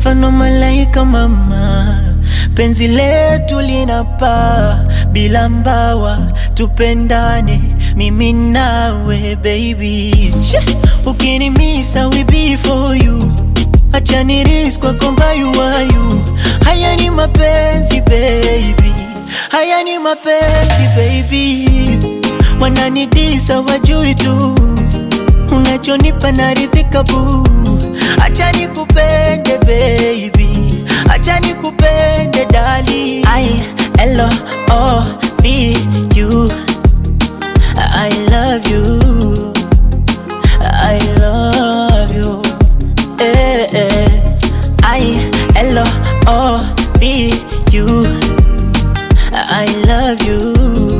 mfano malaika mama, penzi letu linapaa bila mbawa, tupendane mimi nawe baby. She, ukinimisa we be for you, acha niris kwa komba you are you. Haya ni mapenzi baby, haya ni mapenzi baby, wananidisa wajui tu unachonipa naridhika bu, acha nikupende baby, acha nikupende dali. I L O V U, I love you, I love you, eh, eh. I L O V U, I love you,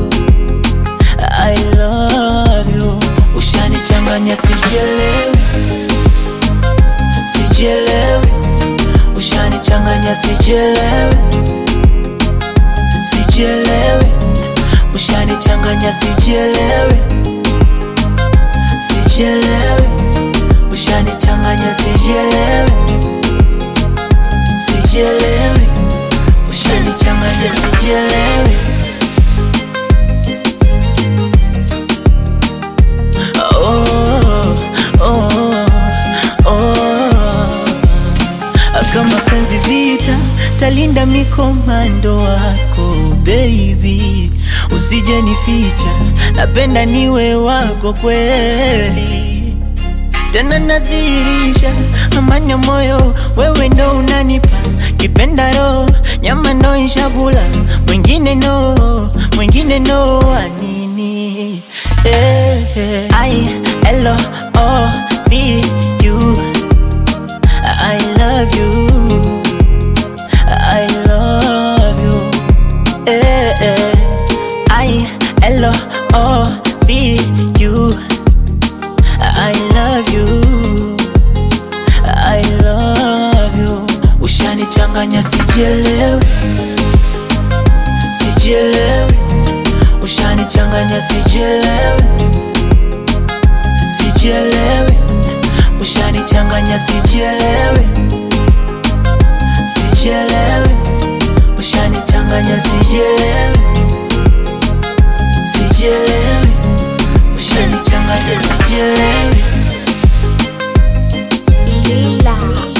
I love you. Ushanichanganya sijielewi, sijielewi. Ushanichanganya sijielewi, sijielewi. Ushanichanganya sijielewi, sijielewi. Ushanichanganya sijielewi, sijielewi. Ushanichanganya sijielewi. Oh, oh, oh. Kama penzi vita, talinda mikomando wako baby, usije nificha, napenda niwe wako kweli, tena nadhirisha amani ya moyo, wewe ndo unanipa kipenda roho, nyama ndo ishakula, mwingine no, mwingine no, anini eh, eh. I L O V U I love you I love you eh, eh. I L O V U I love you I love you Ushanichanganya sijielewi Sijielewi Ushanichanganya sijielewi Sijielewi Ushanichanganya sijielewi Sijielewi Ushanichanganya sijielewi Sijielewi Ushanichanganya sijielewi Lila.